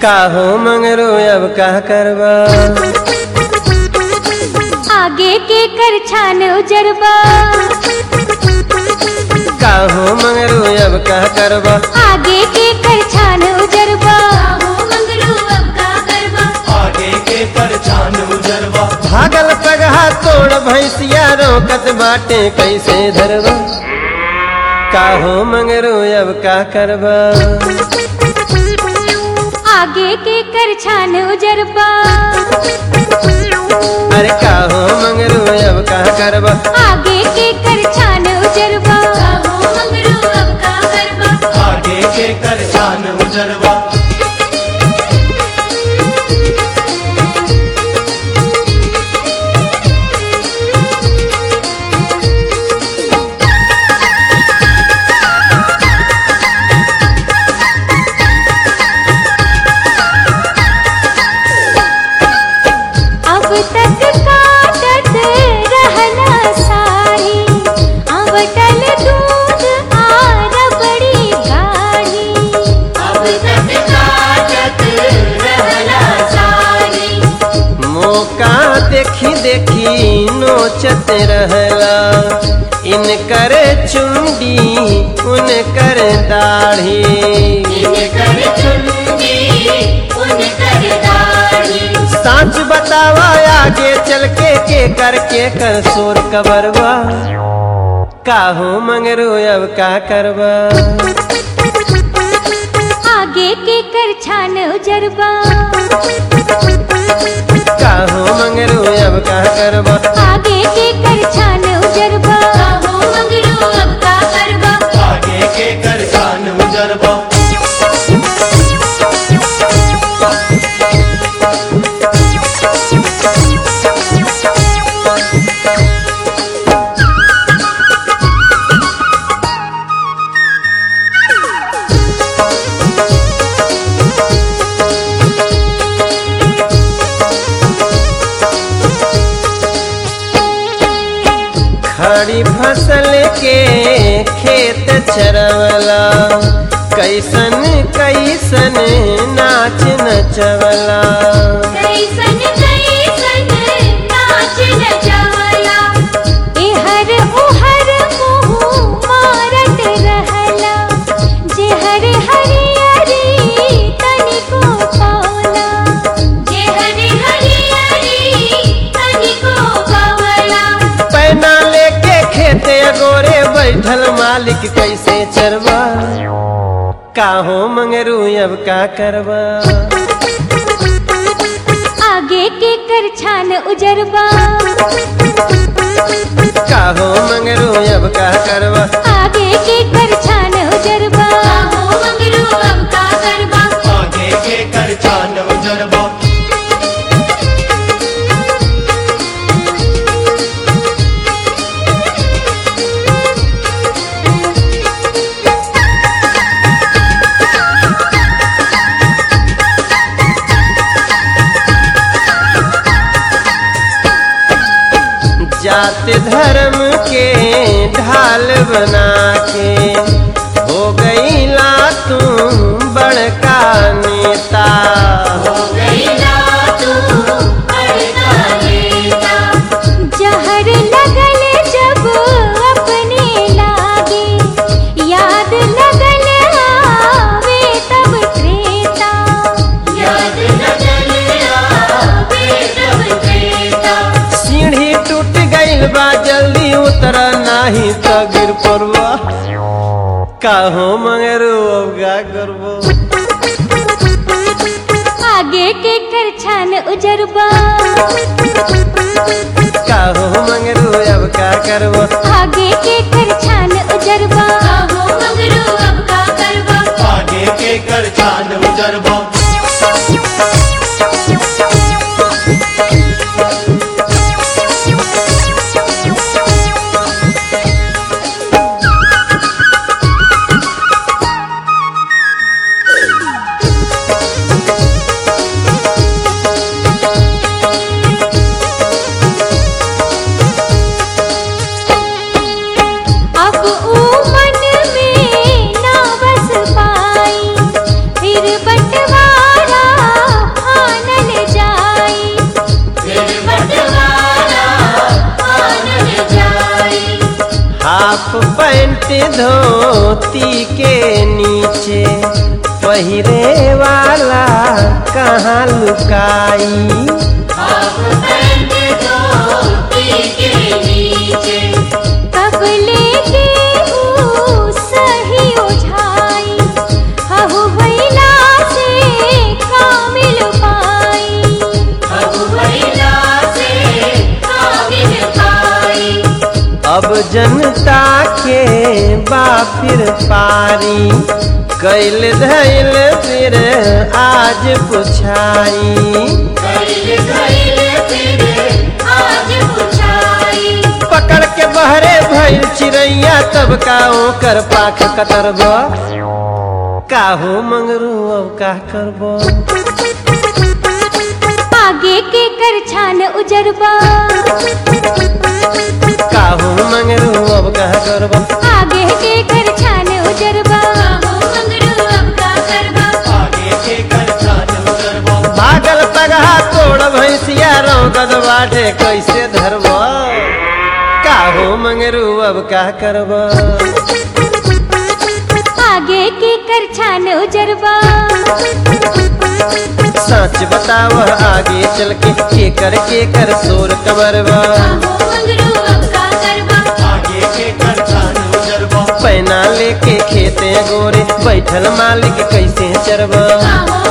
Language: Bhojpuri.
काहो मंगरू अब का करबा आगे के कर छान उजरबा काहो मंगरू अब का करबा आगे के कर छान उजरबा मंगरू अब का करबा आगे के परछान उजरवा भागल पगहा तोड़ भैंसिया रोकत बाटे कैसे धरबा काहो मंगरू अब का करबा आगे के कर छान उजरबा अरे काहो मंगरू अब का करबा आगे के कर छान उजरबा मंगरू अब का करबा आगे के परछान उजरवा अब तक काटत रहना साड़ी अब टल दूध आर बड़ी गाढ़ी अब तक काटत रहना साड़ी मौका देखी देखी नोचत रहला इनकर चुंडी उनकर दाढ़ी इनकर चुंडी उनकर दाढ़ी साच बतावा आगे चल के के कर के कर सोर कबरवा काहो मंगरू अब का करबा आगे के कर छान उजरबा काहो मंगरू अब का करबा आगे के कर छान उजरबा मंगरू अब का करबा आगे के परछान उजरवा खड़ी फसल के खेत चरवला कैसन कैसन नाच नचवला कैसन कैसन नाच नचवला एहर ओहर मुँह मारत रहला जेहर हरियरी तनिको पावला जेहर हरियरी तनिको पावला पैना लेके खेते गोरे बैठल मालिक कैसे चरवा काहो मंगरू अब का करबा आगे के कर छान उजरबा काहो मंगरू अब का करबा आगे के कर छान उजरबा मंगरू अब का करबा आगे के परछान उजरवा जात धर्म के ढाल बना के हो गई ला तू बड़का नेता जहर लगल जब अपने लागे याद लगल आवे तब त्रेता याद लगल आवे तब त्रेता सीढ़ी टूट गईल बा जल्दी उतर नाही तो गिर पड़बा काहो मंगरू अब का करबो आगे के कर छान उजरबा काहो मंगरू अब का करबो आगे के कर छान उजरबा मंगरू अब का करबा आगे के परछान उजरवा अब ऊ मन में ना बस पाई फिर बट पेट धोती के नीचे पहिरे वाला कहाँ लुकाई कब लेके ऊ सही उठाई हहु भैला से कामिल पाई अब जनता के बापिर पारी कैल धैल फिर आज पुछाई पकड़ के बहरे भइल चिड़ैया तब का ओकर पाख कतरब काहो मंगरू अब का करब आगे के कर छान उजरबा काहो मंगरू अब का करब आगे के कर छान उजरबा आगे के कर छान उजरबो भागल पगहा तोड़ भैंसिया रौगद बाटे कैसे धरब काहो मंगरू अब का करब आगे के कर छान उजरबा सच बताव आगे चल के के कर के कर सोर कबरबा आगे के कर छान उजरबो पैना लेके खेते गोरे बैठल मालिक कैसे चरबा आहो